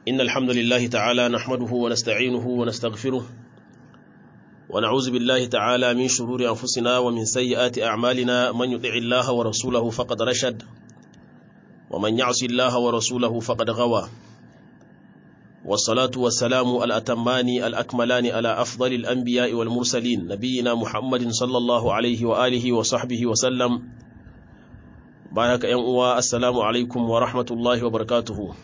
إن الحمد لله تعالى نحمده ونستعينه ونستغفره ونعوذ بالله تعالى من شرور أنفسنا ومن سيئات أعمالنا من يطع الله ورسوله فقد رشد ومن يعص الله ورسوله فقد غوى والصلاة والسلام الأتمان الأكملان على أفضل الأنبياء والمرسلين نبينا محمد صلى الله عليه وآله وصحبه وسلم بارك يا السلام عليكم ورحمة الله وبركاته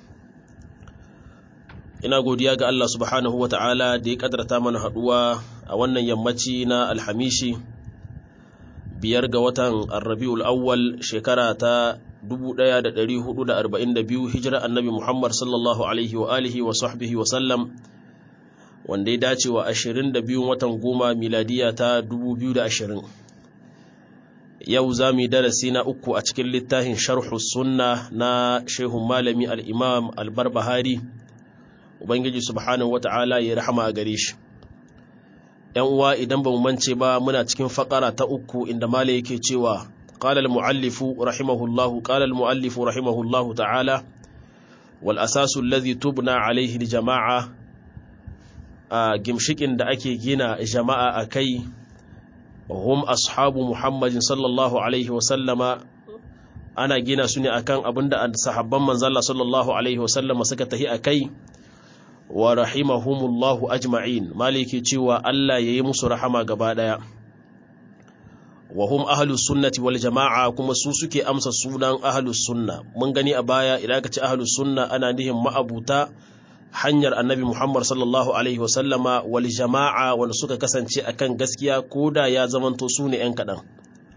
ina godiya ga Allah subhanahu wa ta'ala da ya kadarta mana haduwa a wannan yammaci na alhamishi biyar ga watan arrabi'ul awwal shekara ta 1442 hijira annabi Muhammad sallallahu alaihi wa alihi wa sahbihi wa sallam wanda ya dace wa 22 watan goma miladiya ta 2020 yau za mu yi darasi na uku a cikin littafin sharhu sunna na shehun malami al-imam al-barbahari Ubangiji subhanahu wata'ala ya rahama a gare shi. ‘Yan uwa idan ba mu mance ba muna cikin faƙara ta uku inda Mala yake cewa, ƙalal mu'allifu rahimahullahu, ƙalal mu'allifu rahimahullahu ta'ala, wal asasu lazi tubna alaihi jama'a a gimshikin da ake gina jama'a a kai, hum ashabu Muhammadin sallallahu alaihi wasallama ana gina su ne akan abin da sahabban manzala sallallahu alaihi wasallama suka tahi a kai, wa rahimahumullahu ajma'in maliki cewa Allah yayi musu rahama gaba daya wa hum ahlus sunnati wal jama'a kuma su suke amsa sunan ahlus sunna mun gani a baya idan ka ce ahlus sunna ana nihin ma'abuta hanyar annabi Muhammad sallallahu alaihi wasallama wal jama'a wanda suka kasance akan gaskiya koda ya zamanto su ne yan kadan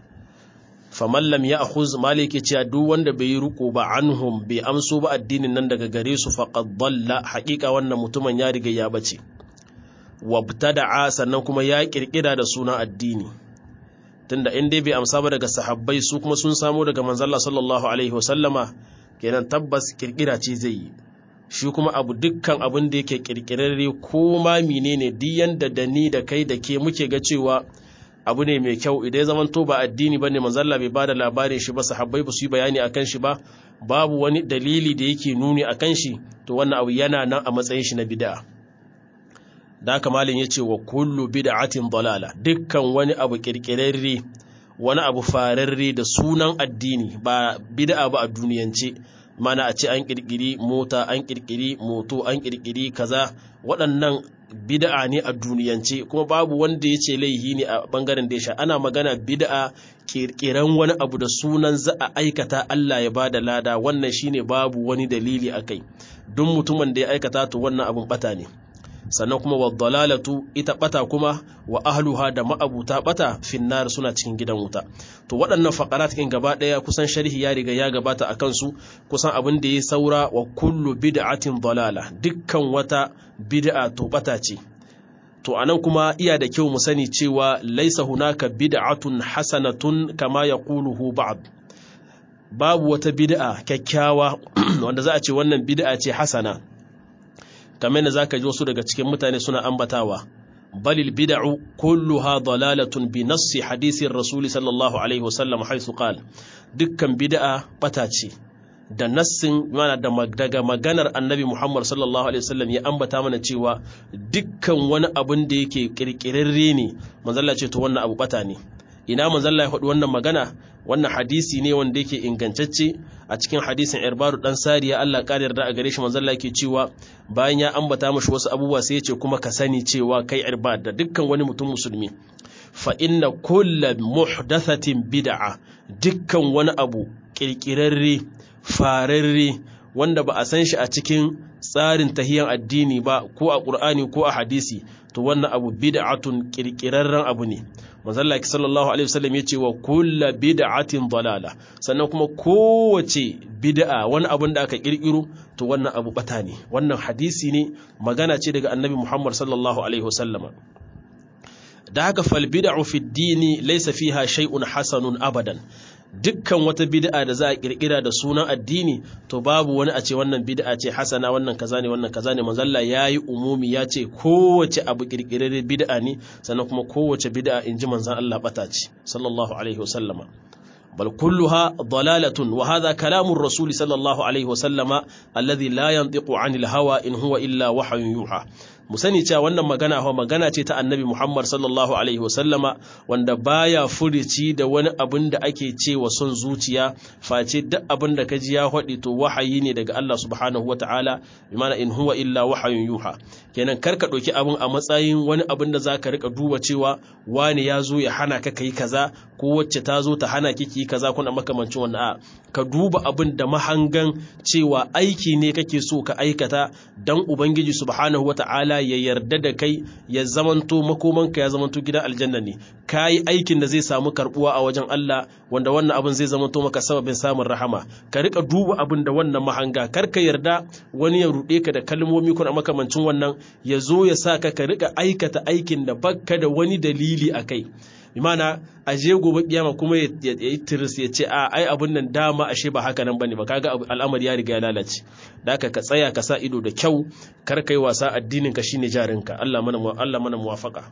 faman lam ya akhuz maliki cewa duk wanda bai yi riko ba anhum bai amso ba addinin nan daga gare su faqad dalla haqiqa wannan mutumin ya riga ya bace wabtada'a sannan kuma ya kirkira da sunan addini tunda in dai bai amsa ba daga sahabbai su kuma sun samu daga manzalla sallallahu alaihi wasallama kenan tabbas kirkira ce zai yi shi kuma abu dukkan abin da yake kirkirarre ko ma menene duk yanda da ni da kai da ke muke ga cewa abu ne mai kyau idan ya zamanto ba addini bane manzo Allah bai bada labarin shi ba sahabbai ba su yi bayani akan shi ba babu wani dalili da yake nuni akan shi to wannan abu yana nan a matsayin shi na bid'a da haka malin yace wa kullu bid'atin dalala dukkan wani abu kirkirarre wani abu fararre da sunan addini ba bid'a ba a duniyance mana a ce an kirkiri mota an kirkiri moto an kirkiri kaza waɗannan bid'a ne a duniyance kuma babu wanda ya ce laihi ne a bangaren da ya sha ana magana bid'a kirkiran wani abu da sunan za a aikata Allah ya bada lada wannan shine babu wani dalili akai duk mutumin da ya aikata to wannan abun bata ne sannan kuma wa dalalatu ita bata kuma wa ahluha da ma'abuta bata finnar suna cikin gidan wuta to waɗannan faqarat kin gaba ɗaya kusan sharhi ya riga ya gabata akan su kusan abin da ya saura wa kullu bid'atin dalala dukkan wata bid'a to bata ce to anan kuma iya da kyau mu sani cewa laisa hunaka bid'atun hasanatun kama yaquluhu ba'd babu wata bid'a kyakkyawa wanda za a ce wannan bid'a ce hasana kamar da zaka ji wasu daga cikin mutane suna ambatawa balil bid'u kulluha dalalatun bi nassi hadisin rasul sallallahu alaihi wasallam haythu qala dukkan bid'a bata ce da nassin mana daga maganar annabi Muhammad sallallahu alaihi wasallam ya ambata mana cewa dukkan wani abun da yake kirkirarre ne manzalla ce to wannan abu bata ne ina manzalla ya faɗi wannan magana wannan hadisi ne wanda yake ingantacce a cikin hadisin irbaru dan sariya Allah ƙara yarda a gare shi manzalla yake cewa bayan ya ambata mashi wasu abubuwa sai ya ce kuma ka sani cewa kai irbad da dukkan wani mutum musulmi fa inna kullu muhdathatin bid'a dukkan wani abu kirkirarre fararre wanda ba a san shi a cikin tsarin tahiyan addini ba ko a ƙur'ani ko a hadisi to wannan abu bid'atun kirkirarren abu ne manzalla sallallahu alaihi wasallam ya ce wa kullu bid'atin dalala sannan kuma kowace bid'a wani abun da aka kirkiro to wannan abu bata ne wannan hadisi ne magana ce daga annabi Muhammad sallallahu alaihi wasallam da haka fal bid'u fi dini laysa fiha shay'un hasanun abadan dukkan wata bid'a da za a kirkira da sunan addini to babu wani a ce wannan bid'a ce hasana wannan kaza ne wannan kaza ne manzalla yayi umumi ya ce kowace abu kirkirare bid'a ne sannan kuma kowace bid'a inji manzon Allah bata ce sallallahu alaihi wasallama bal kulluha dalalatun wa hadha kalamur rasul sallallahu alaihi wasallama alladhi la yantiqu anil hawa in huwa illa wahyun yuha mu sani cewa wannan magana hawa magana ce ta annabi Muhammad sallallahu alaihi wasallama wanda baya furici da wani abin da ake cewa son zuciya face duk abin da kaji ya faɗi to wahayi ne daga Allah subhanahu wataala bi mana in huwa illa wahayun yuha kenan kar ka ɗauki abin a matsayin wani abin da zaka rika duba cewa wani ya zo ya hana ka kai kaza ko wacce ta zo ta hana kiki kaza kuna makamancin wannan a ka duba abin da mahangan cewa aiki ne kake so ka aikata dan ubangiji subhanahu wataala ya yarda da kai ya zamanto makomanka ya zamanto gidan aljanna ne ka yi aikin da zai samu karbuwa a wajen Allah wanda wannan abin zai zamanto maka sababin samun rahama ka rika duba abin da wannan mahanga kar ka yarda wani ya ruɗe ka da kalmomi kuna makamancin wannan ya zo ya sa ka ka rika aikata aikin da bakka da wani dalili a kai imana a je gobe kiyama kuma ya yi tiris ya ce a ai abun nan dama ashe ba haka nan bane ba kaga al'amari ya riga ya lalace da haka ka tsaya ka sa ido da kyau kar kai wasa addinin ka shine jarinka Allah mana Allah mana muwafaka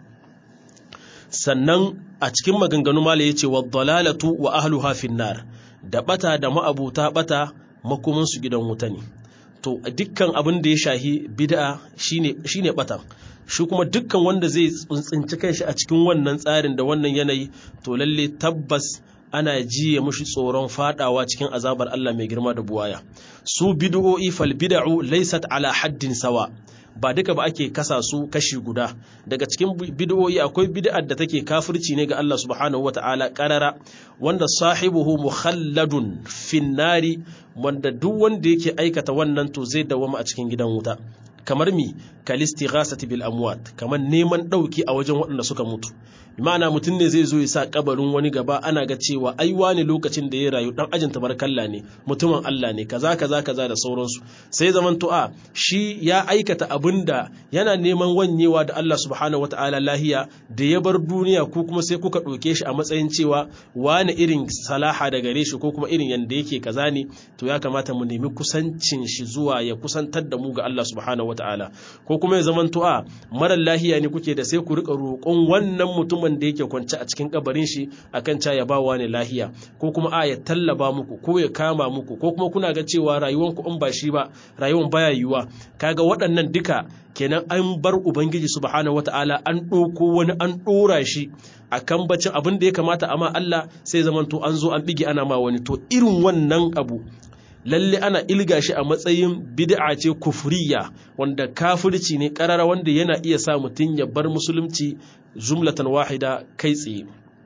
sannan a cikin maganganu mala yace wa dalalatu wa ahluha finnar da bata da ma'abuta bata makomin su gidan wuta ne to dukkan abin da ya shahi bid'a shine shine bata shi kuma dukkan wanda zai tsinci kanshi a cikin wannan tsarin da wannan yanayi to lalle tabbas ana jiye mushi tsoron fadawa cikin azabar Allah mai girma da buwaya su bid'o'i fal bid'u laysat ala haddin sawa ba duka ba ake kasa su kashi guda daga cikin bid'o'i akwai bid'ar da take kafirci ne ga Allah subhanahu wata'ala qarara wanda sahibuhu mukhalladun finnari wanda duk wanda yake aikata wannan to zai dawama a cikin gidan wuta kamar mi kalisti ghasati bil amwat kamar neman dauki a wajen waɗanda suka mutu ma'ana mutum ne zai zo ya sa kabarin wani gaba ana ga cewa ai wani lokacin da ya rayu dan ajin tabarkalla ne mutumin Allah ne kaza kaza kaza da sauransu sai zaman to a shi ya aikata abin da yana neman wanyewa da Allah subhanahu wataala lahiya da ya bar duniya ko kuma sai kuka ɗauke shi a matsayin cewa wani irin salaha da gare shi ko kuma irin yanda yake kaza ne to ya kamata mu nemi kusancin shi zuwa ya kusantar da mu ga Allah subhanahu wataala ko kuma ya zaman to a marar lahiya ne kuke da sai ku rika roƙon wannan mutumin da yake kwance a cikin kabarin shi akan ca ya bawa ne lahiya ko kuma a ya tallaba muku ko ya kama muku ko kuma kuna ga cewa rayuwan ku in ba shi ba rayuwan baya yiwuwa kaga waɗannan duka kenan an bar ubangiji subhanahu wataala an ɗauko wani an ɗora shi a kan bacin abin da ya kamata amma Allah sai zamanto an zo an bige ana ma wani to irin wannan abu lalle ana ilga shi a matsayin bid'a ce kufriya wanda kafirci ne karara wanda yana iya sa mutum ya bar musulunci jumlatan wahida kai tsaye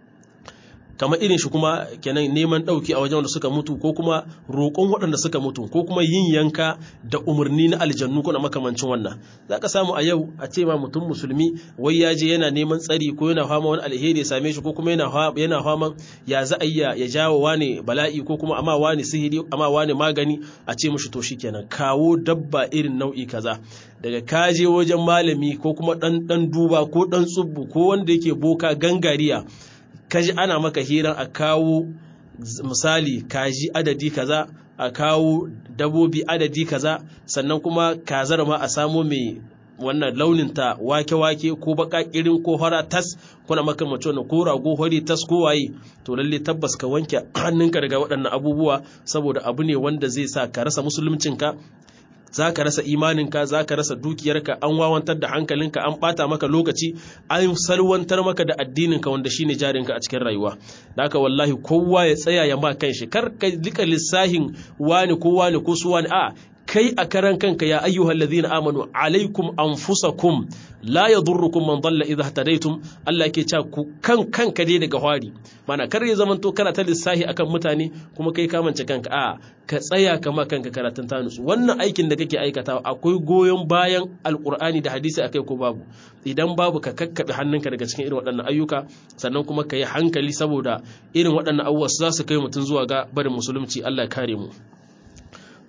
kamar irin shi kuma kenan neman ɗauki a wajen wanda suka mutu ko kuma roƙon waɗanda suka mutu ko kuma yin yanka da umarni na aljannu ko na makamancin wannan za ka samu a yau a ce ma mutum musulmi wai ya je yana neman tsari ko yana fama wani alheri ya same shi ko kuma yana fama ya za a yi ya jawo wani bala'i ko kuma amma wani sihiri amma wani magani a ce mushi to shikenan kawo dabba irin nau'i kaza daga kaje wajen malami ko kuma ɗan ɗan duba ko ɗan tsubbu ko wanda yake boka gangariya kaji ana maka hiran a kawo misali kaji adadi kaza a kawo dabobi adadi kaza sannan kuma kazar ma a samo mai wannan launin ta wake-wake ko bakakirin ko fara tas kuna makamacin wannan ko rago hori tas ko waye to lalle tabbas ka wanke hannunka daga waɗannan abubuwa saboda abu ne wanda zai sa ka rasa musuluncinka za ka rasa imaninka za ka rasa dukiyarka an wawantar da hankalinka an bata maka lokaci an salwantar maka da addininka wanda shine jarinka a cikin rayuwa da haka wallahi kowa ya tsaya ya ma kanshi kar ka lika lissahin wani ko wani ko su wani a kai a karan kanka ya ayyuhal ladhina amanu alaikum anfusakum la yadurrukum man dalla idha hadaytum Allah yake cewa ku kan kanka dai daga hwari mana kar ya zamanto kana ta lissahi akan mutane kuma kai ka mance kanka a ka tsaya kama kanka karatun tanus wannan aikin da kake aikatawa akwai goyon bayan alqur'ani da hadisi akai ko babu idan babu ka kakkabe hannunka daga cikin irin waɗannan ayyuka sannan kuma ka yi hankali saboda irin waɗannan abubuwa za su kai mutum zuwa ga barin musulunci Allah ya kare mu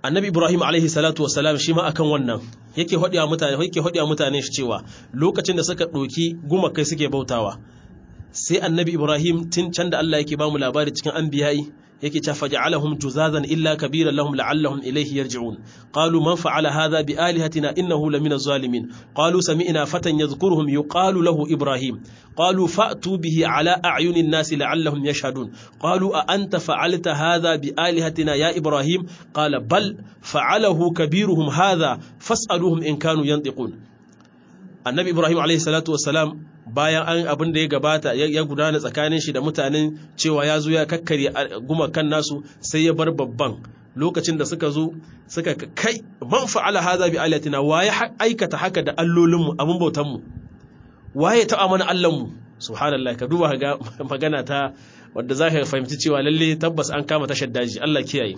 annabi ibrahim alaihi salatu wasalam shi ma akan wannan yake hodiya mutane yake hodiya mutane shi cewa lokacin da suka doki gumakai suke bautawa sai annabi ibrahim tun can da Allah yake bamu labari cikin anbiya'i yake cewa faj'alahum juzazan illa kabiran lahum la'allahum ilayhi yarji'un qalu man fa'ala hadha bi alihatina innahu lamina zalimin qalu sami'na fatan yadhkuruhum yuqalu lahu ibrahim qalu fa'tu bihi ala a'yunin nasi la'allahum yashhadun qalu a anta fa'alta hadha bi alihatina ya ibrahim qala bal fa'alahu kabiruhum hadha fas'aluhum in kanu yantiqun annabi ibrahim alayhi salatu wassalam bayan an abin da ya gabata ya gudana tsakanin shi da mutanen cewa ya zo ya kakkare gumakan nasu sai ya bar babban lokacin da suka zo suka kai man fa'ala hadha bi alatina waye aikata haka da allolin mu abin bautan mu waye ta amana allan mu subhanallah ka duba ga magana ta wanda zaka fahimci cewa lalle tabbas an kama tashar daji Allah kiyaye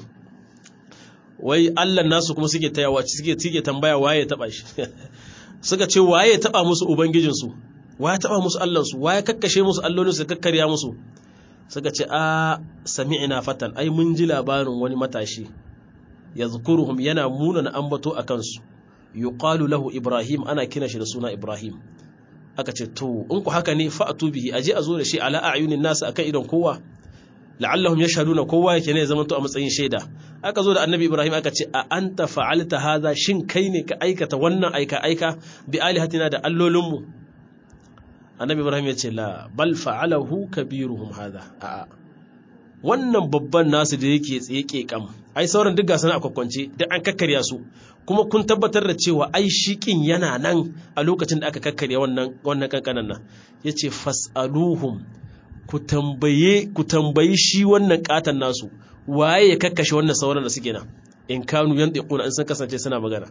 wai allan nasu kuma suke tayawa suke suke tambaya waye ya taba shi suka ce waye ya taba musu ubangijinsu waye taba musu allansu waye kakkashe musu allolinsu kakkarya musu suka ce a sami'ina fatan ai mun ji labarin wani matashi yazkuruhum yana munana ambato a kansu yuqalu lahu ibrahim ana kina shi da suna ibrahim aka ce to in ku haka ne fa'atu bihi aje a zo da shi ala a'yunin nasu akan idon kowa la'allahum yashhaduna kowa yake ne zaman to a matsayin shaida aka zo da annabi ibrahim aka ce a anta fa'alta hadha shin kai ne ka aikata wannan aika aika bi alihatina da allolinmu annabi ibrahim ya ce la bal fa'alahu kabiruhum hadha a'a wannan babban nasu da yake tsaye kam ai sauran duk gasu na akwakwance duk an kakkarya su kuma kun tabbatar da cewa ai shikin yana nan a lokacin da aka kakkarya wannan wannan kankanan nan yace fas'aluhum ku tambaye ku tambayi shi wannan katan nasu waye ya kakkashe wannan sauran da suke nan in kanu yan diquna in sun kasance suna magana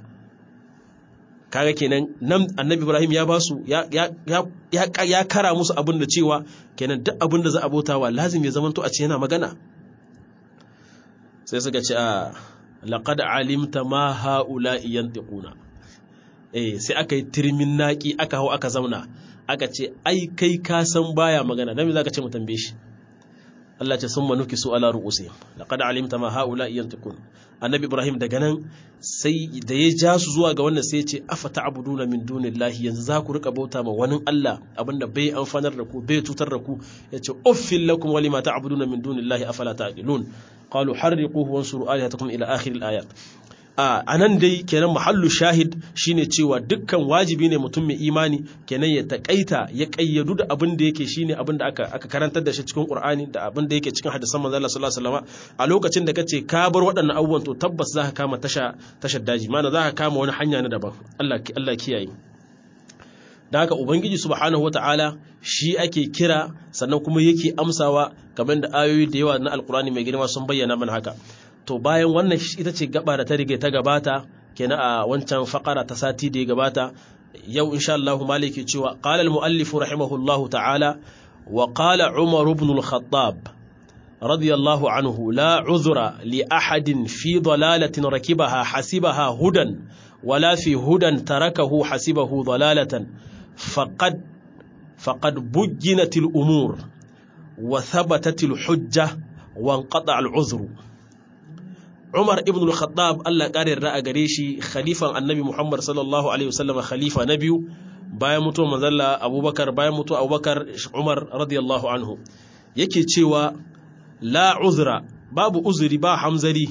kaga kenan nan annabi ibrahim ya basu ya ya ya ya kara musu abin da cewa kenan duk abin da za a bautawa lazim ya zamanto a ce yana magana sai suka ce a laqad alimta ma haula yantiquna eh sai aka yi tirmin naki aka hau aka zauna aka ce ai kai ka san baya magana dan me zaka ce mu tambaye shi Allah ce sun manuki su ala ru'usi laqad alimta ma haula yantiqun annabi ibrahim daga nan sai da ya ja su zuwa ga wannan sai ya ce afa ta'buduna min dunillahi yanzu za ku rika bauta ma wani Allah abinda bai amfanar da ku bai tutar da ku yace uffil lakum wa lima ta'buduna min dunillahi afala ta'qilun qalu harriquhu wansuru alihatakum ila akhir al-ayat a nan dai kenan mahallu shahid shine cewa dukkan wajibi ne mutum mai imani kenan ya takaita ya kayyadu da abin da yake shine abin da aka aka karantar da shi cikin Qur'ani da abin da yake cikin hadisan manzo Allah sallallahu alaihi wasallam a lokacin da kace ka bar waɗannan abubuwan to tabbas zaka kama tasha tashar daji mana zaka kama wani hanya na daban Allah Allah kiyaye da haka ubangiji subhanahu wataala shi ake kira sannan kuma yake amsawa kamar da ayoyi da yawa na alkurani mai girma sun bayyana mana haka to bayan wannan ita ce gaba da ta rige ta gabata kenan a wancan fakara ta sati da ya gabata yau insha Allah maliki cewa qala al-muallif rahimahullahu ta'ala wa qala Umar ibn al-Khattab radiyallahu anhu la uzra li ahadin fi dalalatin rakibaha hasibaha hudan wala fi hudan tarakahu hasibahu dalalatan faqad faqad bujjinat al-umur wa thabatat al-hujja wa inqata al-uzru Umar ibn al-Khattab Allah ƙarin ra'a gare shi khalifan Annabi Muhammad sallallahu alaihi wasallam khalifa na biyu bayan mutuwar manzalla Abubakar bayan mutuwar Abubakar Umar radiyallahu anhu yake cewa la uzra babu uzuri ba hamzari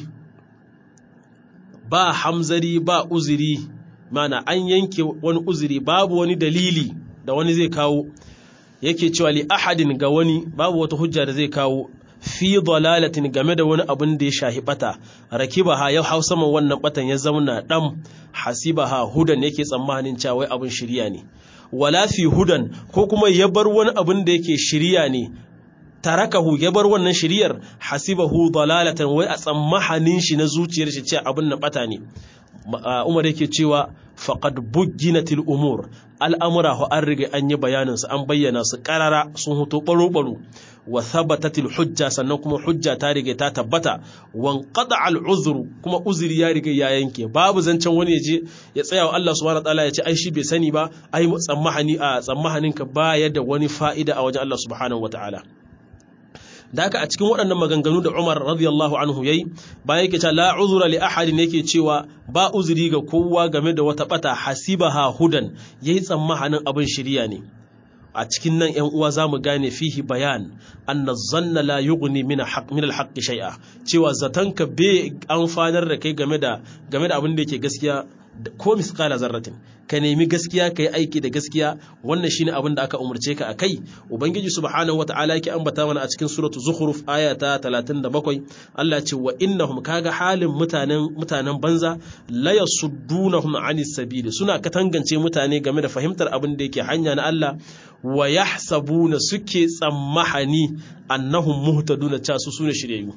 ba hamzari ba uzuri mana an yanke wani uzuri babu wani dalili da wani zai kawo yake cewa li ahadin ga wani babu wata hujja da zai kawo fi dalalatin game da wani abin da ya shahi bata rakibaha ya hau saman wannan batan ya zauna dam hasibaha hudan yake tsammanin cewa wai abin shiriya ne wala fi hudan ko kuma ya bar wani abin da yake shiriya ne tarakahu ya bar wannan shiriyar hasibahu dalalatan wai a tsammanin shi na zuciyar shi cewa abin na bata ne Umar yake cewa faqad bujjinatil umur al'amura ho an riga an yi bayanin su an bayyana su karara sun hoto baro baro wa thabatatil hujja sannan kuma hujja ta riga ta tabbata wan qada al uzru kuma uzuri ya riga ya yanke babu zancen wani yaje ya tsaya wa Allah subhanahu wataala ya ce ai shi bai sani ba ai tsammahani a tsammahanin ka baya da wani fa'ida a wajen Allah subhanahu wataala da haka a cikin waɗannan maganganu da Umar radiyallahu anhu yayi bayan yake cewa la uzura li ahadin yake cewa ba uzuri ga kowa game da wata bata hasibaha hudan yayi tsammanin abin shiriya ne a cikin nan ‘yan uwa za mu gane fihi bayan anna zanna la yughni min al-haqq shay'a cewa zatanka bai amfanar da kai game da game da abin da yake gaskiya ko misqala zarratin ka nemi gaskiya kai aiki da gaskiya wannan shine abin da aka umurce ka akai ubangiji subhanahu wataala yake ambata mana a cikin suratu zukhruf aya ta 37 Allah ya ce wa innahum kaga halin mutanen mutanen banza la yasuddunahum anis sabili suna katangance mutane game da fahimtar abin da yake hanya na Allah wa yahsabuna suke tsammahani annahum muhtaduna cha su sune shiryayyu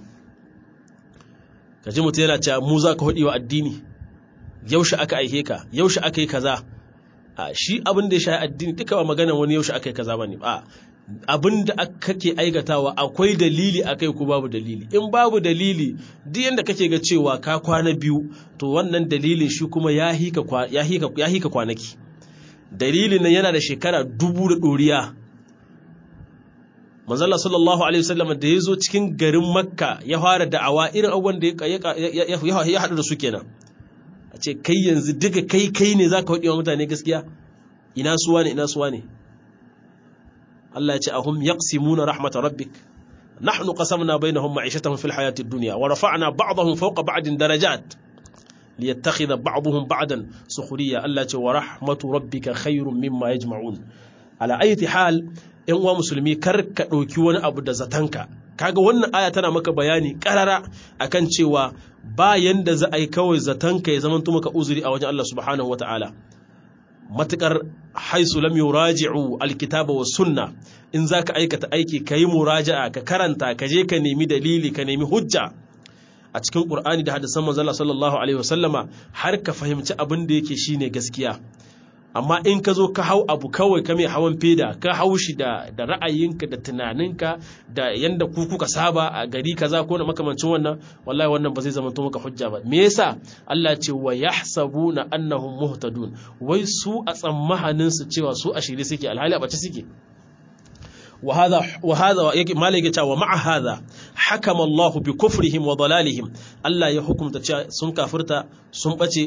kaji mutum yana cewa mu za ka hudi wa addini yaushe aka aihe ka yaushe aka yi kaza a shi abin da ya shayi addini duka ba magana wani yaushe aka yi kaza bane a abin da kake aikatawa akwai dalili akai ko babu dalili in babu dalili duk yanda kake ga cewa ka kwana biyu to wannan dalilin shi kuma ya hika ya hika ya hika kwanaki dalilin nan yana da shekara dubu da doriya manzala sallallahu alaihi wasallam da ya zo cikin garin makka ya fara da'awa irin abubuwan da ya haɗu da su kenan a ce kai yanzu duka kai kai ne za ka haɗe wa mutane gaskiya ina suwa ne ina suwa ne Allah ya ce ahum yaqsimuna rahmat rabbik nahnu qasamna bainahum ma'ishatahum fil hayati dunya wa rafa'na ba'dahum fawqa ba'din darajat liyattakhidha ba'dahum ba'dan sukhriya Allah ya ce wa rahmatu rabbika khairum mimma yajma'un ala ayati hal in uwa musulmi kar ka ɗauki wani abu da zatanka kaga wannan aya tana maka bayani karara akan cewa ba yanda za a yi kawai zatanka ya zama maka uzuri a wajen Allah subhanahu wata'ala matukar haisu lam yuraji'u alkitaba was sunna in zaka aikata aiki kayi muraja'a ka karanta ka je ka nemi dalili ka nemi hujja a cikin qur'ani da hadisan manzon sallallahu alaihi wasallama har ka fahimci abin da yake shine gaskiya amma in ka zo ka hau abu kawai ka mai hawan feda ka hau shi da da ra'ayinka da tunaninka da yanda ku kuka saba a gari kaza ko na makamancin wannan wallahi wannan ba zai zama to maka hujja ba me yasa Allah ce wa yahsabuna annahum muhtadun wai su a tsammahanin su cewa su a shirye suke alhali a bace suke وهذا وهذا مالك تا ومع هذا حكم الله بكفرهم وضلالهم الله يحكم تا سن كافرتا سن بچي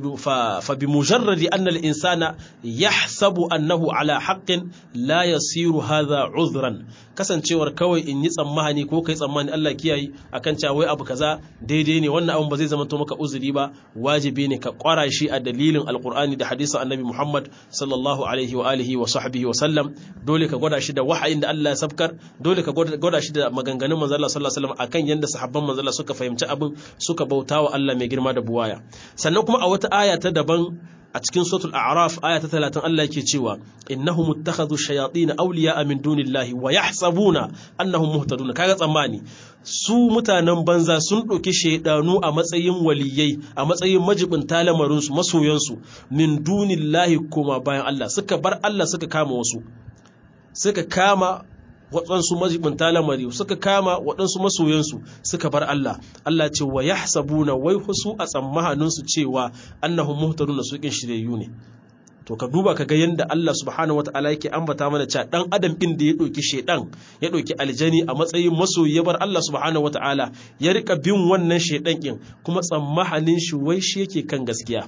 فبمجرد ان الانسان يحسب انه على حق لا يصير هذا عذرا kasancewar kawai in yi tsammani ko kai tsammani Allah kiyaye akan cewa wai abu kaza daidai ne wannan abun ba zai zama to maka uzuri ba wajibi ne ka kwara shi a dalilin alqur'ani da hadisin annabi Muhammad sallallahu alaihi wa alihi wa sahbihi wa sallam dole ka gwada shi da wahayin da Allah ya sabkar dole ka gwada shi da maganganun manzo Allah sallallahu alaihi wasallam akan yanda sahabban manzo Allah suka fahimci abin suka bautawa Allah mai girma da buwaya sannan kuma a wata aya ta daban a cikin suratul a'raf aya ta 30 Allah yake cewa innahum muttakhadhu shayatin awliya'a min dunillahi wa yahsabuna annahum muhtadun kaga tsammani su mutanen banza sun ɗauki shaidanu a matsayin waliyai a matsayin majibin talamarinsu masoyansu min dunillahi kuma bayan Allah suka bar Allah suka kama wasu suka kama waɗansu majibinta lamari suka kama waɗansu masoyansu suka bar Allah Allah ce wa yahsabuna wai su a tsammahaninsu cewa annahum muhtaduna su kin shiryayyu ne to ka duba ka ga yanda Allah subhanahu wataala yake ambata mana cewa dan adam din da ya ɗauki shedan ya ɗauki aljani a matsayin masoyi ya bar Allah subhanahu wataala ya rika bin wannan shedan kin kuma tsammahanin shi wai shi yake kan gaskiya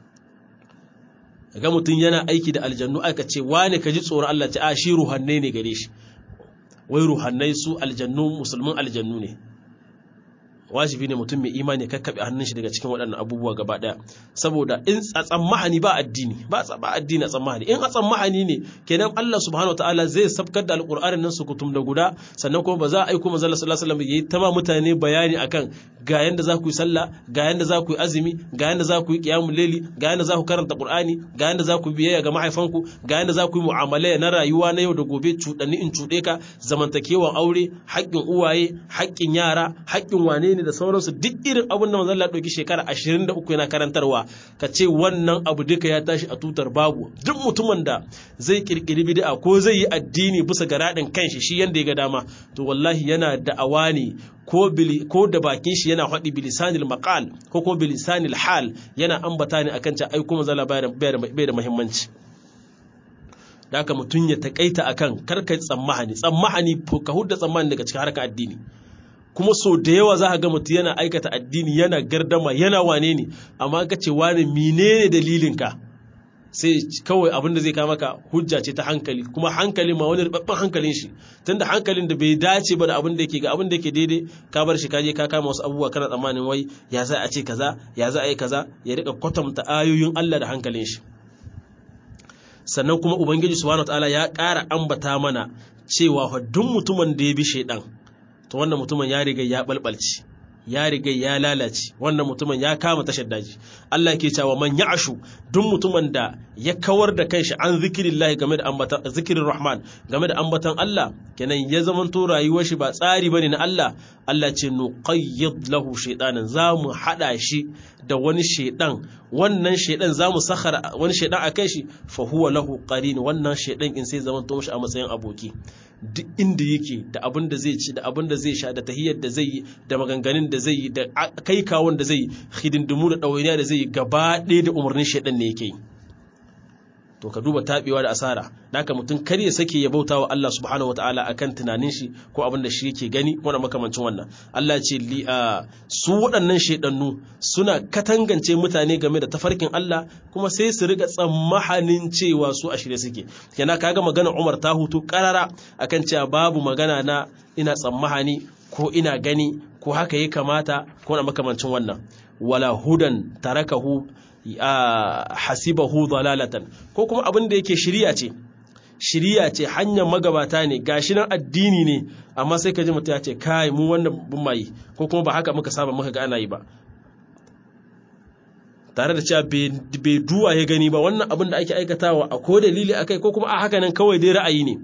ga mutum yana aiki da aljannu aka ce wane ka ji tsoron Allah ce a shi ruhannai ne gare shi wai ruhannai su aljannu musulmin aljannu ne wajibi ne mutum mai imani kakkaɓe hannun shi daga cikin waɗannan abubuwa gaba ɗaya saboda in a tsammahani ba addini ba ba addini a tsammahani in a tsammahani ne kenan Allah subhanahu wataala zai sabkar da alƙur'anin nan su kutum da guda sannan kuma ba za a aiko manzo Allah sallallahu alaihi wasallam yayi tama mutane bayani akan ga yanda za ku yi sallah ga yanda za ku yi azumi ga yanda za ku yi qiyamul layli ga yanda za ku karanta qur'ani ga yanda za ku biyayya ga mahaifanku ga yanda za ku yi mu'amala na rayuwa na yau da gobe cuɗanni in cuɗe ka zamantakewan aure haƙƙin uwaye haƙƙin yara haƙƙin wane ne da sauransu duk irin abin da manzon Allah ɗauki shekara 23 yana karantarwa ka ce wannan abu duka ya tashi a tutar babu duk mutumin da zai kirkiri bid'a ko zai yi addini bisa ga radin kanshi shi yanda ya ga dama to wallahi yana da'awa ne ko ko da bakin shi yana faɗi bilisanil maqal ko ko bilisanil hal yana ambata ne akan ta ai kuma zalla bai da muhimmanci da haka mutum ya takaita akan karka tsammahani tsammahani ka hudda tsammani daga cikin harkar addini kuma so da yawa za ka ga mutum yana aikata addini yana gardama yana wane ne amma ka ce wane menene dalilinka sai kawai abin da zai kama ka hujja ce ta hankali kuma hankali ma wani rubabban hankalin shi tunda hankalin da bai dace ba da abin da yake ga abin da yake daidai ka bar shi ka je ka kama wasu abubuwa kana tsammanin wai ya za a ce kaza ya za a yi kaza ya rika kwatanta ayoyin Allah da hankalin shi sannan kuma ubangiji subhanahu wataala ya ƙara ambata mana cewa duk mutumin da ya bi shaidan to wannan mutumin ya riga ya balbalci ya riga ya lalace wannan mutumin ya kama tashar daji Allah ke cewa man ya'ashu duk mutumin da ya kawar da kanshi an zikirillahi game da ambatan zikirin rahman game da ambatan Allah kenan ya zaman to rayuwar shi ba tsari bane na Allah Allah ce nuqayyid lahu shaytanan zamu hada shi da wani shaydan wannan shaydan zamu sakhara wani shaydan akai shi fa huwa lahu qarin wannan shaydan in sai zaman to mishi a matsayin aboki duk inda yake da abin da zai ci da abin da zai sha da tahiyyar da zai yi da maganganun da zai yi da kai kawon da zai yi hidindimu da ɗawainiya da zai yi gaba ɗaya da umarnin shaidan ne yake yi to ka duba taɓewa da asara naka mutum kar ya sake ya bauta wa Allah subhanahu wataala akan tunanin shi ko abin da shi yake gani ko makamancin wannan Allah ce li su waɗannan shaidannu suna katangance mutane game da tafarkin Allah kuma sai su riga tsammahanin cewa su a shirye suke kenan kaga magana Umar ta hutu karara akan cewa babu magana na ina tsammahani ko ina gani ko haka ya kamata ko na makamancin wannan wala hudan tarakahu hasibahu dalalatan ko kuma abin da yake shiriya ce shiriya ce hanyar magabata ne gashi nan addini ne amma sai ka ji mutum ya ce kai mu wannan bin mai ko kuma ba haka muka saba muka ga ana yi ba tare da cewa bai duwa ya gani ba wannan abin da ake aikatawa a ko dalili akai ko kuma a haka nan kawai dai ra'ayi ne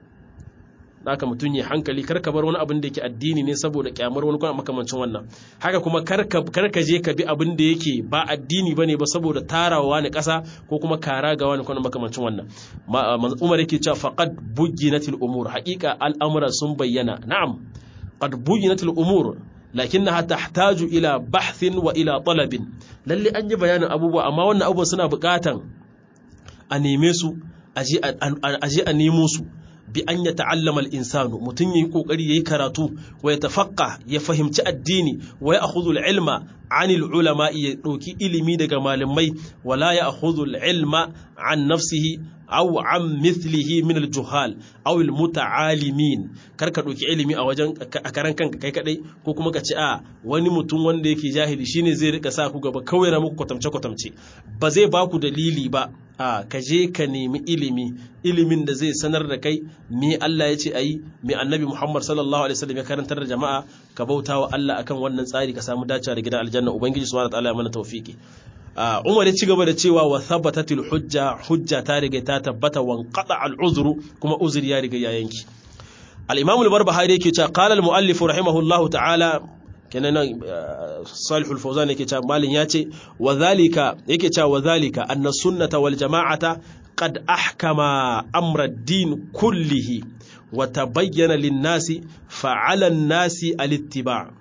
haka mutum ya hankali karka bar wani abin da yake addini ne saboda kyamar wani kuma makamancin wannan haka kuma karka je ka bi abin da yake ba addini bane ba saboda tarawa ne kasa ko kuma kara ga wani kuma makamancin wannan Umar yake cewa faqad bujinatil umur haqiqa al'amura sun bayyana na'am qad bujinatil umur lakinnaha tahtaju ila bahthin wa ila talabin lalle an yi bayanin abubuwa amma wannan abubuwa suna buƙatan a neme su aje a nemo su bi an ya ta'allama al-insanu mutum yayi kokari yayi karatu wa ya tafaqqa ya fahimci addini wa ya akhudhu al-ilma anil ulama ya dauki ilimi daga malamai wala ya akhudhu al-ilma an nafsihi aw an mithlihi min al-juhal aw al-muta'alimin kar ka dauki ilimi a wajen a karan kanka kai kadai ko kuma ka ce a wani mutum wanda yake jahili shine zai rika sa ku gaba kawai na muku kwatamce kwatamce ba zai ba ku dalili ba a ka je ka nemi ilimi ilimin da zai sanar da kai me Allah ya ce ayi me Annabi Muhammad sallallahu alaihi wasallam ya karantar da jama'a ka bauta wa Allah akan wannan tsari ka samu dacewa da gidan aljanna ubangiji subhanahu wa ta'ala ya mana tawfiki Umar ya ci gaba da cewa wa thabatatil hujja hujja ta riga ta tabbata wa qada al uzru kuma uzuri ya riga ya yanki al-Imam al-Barbahari yake cewa qala al-muallif rahimahullahu ta'ala kenan Salihul Fawzan yake cewa malin ya ce wa zalika yake cewa wa zalika anna sunnata wal jama'ata qad ahkama amra ad-din kullihi wa tabayyana lin-nasi fa'ala an-nasi al-ittiba'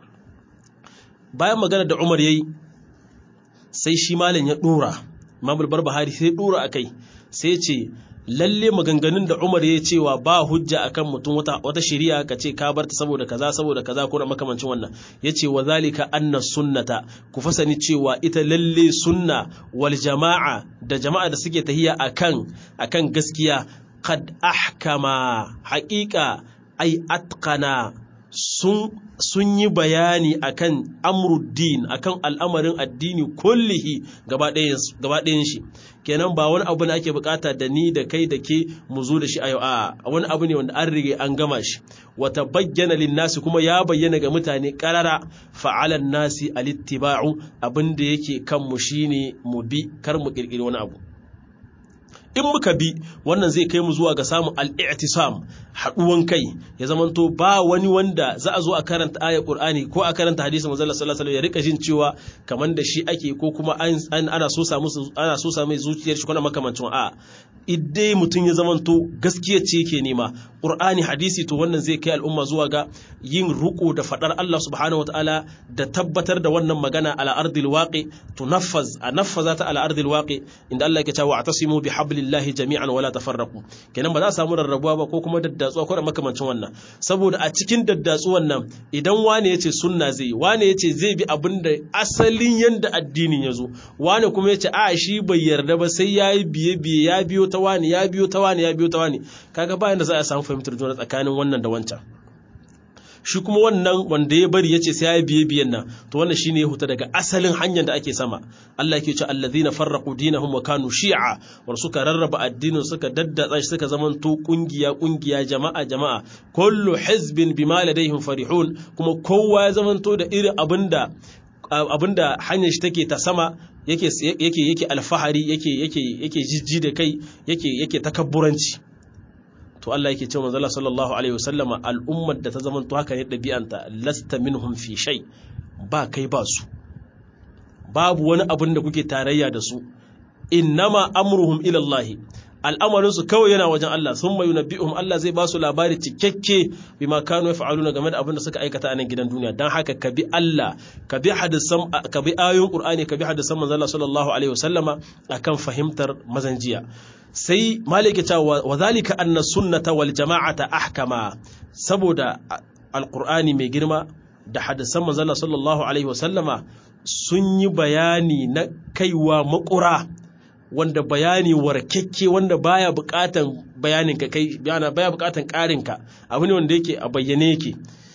bayan magana da Umar yayi sai shi malam ya dora Imam al-Barbahari sai dora akai sai ce lalle maganganun da Umar ya cewa ba hujja akan mutum wata wata shari'a ka ce ka barta saboda kaza saboda kaza ko makamancin wannan yace wa zalika anna sunnata ku fasani cewa ita lalle sunna wal jama'a da jama'a da suke tahiya akan akan gaskiya qad ahkama haqiqa ay atqana sun sun yi bayani akan amruddin akan al'amarin addini kullihi gaba ɗayan shi kenan ba wani abu ne ake bukata da ni da kai da ke mu zo da shi a yau a wani abu ne wanda an rige an gama shi wata bayyana linnasi kuma ya bayyana ga mutane karara fa'alan nasi alittiba'u abin da yake kan mu shine mu bi kar mu kirkiri wani abu in muka bi wannan zai kai mu zuwa ga samun al'i'tisam haɗuwan kai ya zamanto ba wani wanda za a zo a karanta ayar Qur'ani ko a karanta hadisin manzo Allah sallallahu alaihi wasallam ya rika jin cewa kaman da shi ake ko kuma ana so samu ana so samu zuciyar shi kuma makamancin a idai mutum ya zamanto gaskiya ce yake nema Qur'ani hadisi to wannan zai kai al'umma zuwa ga yin ruko da fadar Allah subhanahu wataala da tabbatar da wannan magana ala ardil waqi tunaffaz a naffaza ta ala ardil waqi inda Allah yake cewa atasimu bi hablillahi jami'an wala tafarraqu kenan ba za a samu rarrabuwa ba ko kuma daddatsuwa ko da makamancin wannan saboda a cikin daddatsuwan nan idan wane yace sunna zai wane yace zai bi abin da asalin yanda addinin ya zo wane kuma yace a shi bai yarda ba sai yayi biye biye ya biyo ta wani ya biyo ta wani ya biyo ta wani kaga bayan da za a samu fahimtar juna tsakanin wannan da wancan shi kuma wannan wanda ya bari yace sai ya biye biyan nan to wannan shine ya huta daga asalin hanyar da ake sama Allah yake cewa allazina farraqu dinahum wa kanu shi'a war suka rarraba addinin suka daddatsa shi suka zamanto kungiya kungiya jama'a jama'a kullu hizbin bima ladayhim farihun kuma kowa ya zamanto da irin abinda abinda hanyar shi take ta sama yake yake yake alfahari yake yake yake jijji da kai yake yake takabburanci to Allah yake cewa manzo sallallahu alaihi wasallama al'ummar da ta zamanto haka ne dabi'anta lasta minhum fi shay ba kai ba su babu wani abin da kuke tarayya da su innama amruhum ila Allah al'amarin su kawai yana wajen Allah sun mai yunabbi'uhum Allah zai ba su labari cikakke bima kanu yaf'aluna game da abin da suka aikata a nan gidan duniya dan haka ka bi Allah ka bi hadisan ka bi ayoyin Qur'ani ka bi hadisan manzo sallallahu alaihi wasallama akan fahimtar mazanjiya sai malike cewa wa zalika anna sunnata wal jama'ata ahkama saboda alqur'ani mai girma da hadisan manzo sallallahu alaihi wasallama sun yi bayani na kaiwa makura wanda bayani warkekke wanda baya bukatan bayanin ka kai baya bukatan karin ka abu ne wanda yake a bayyane yake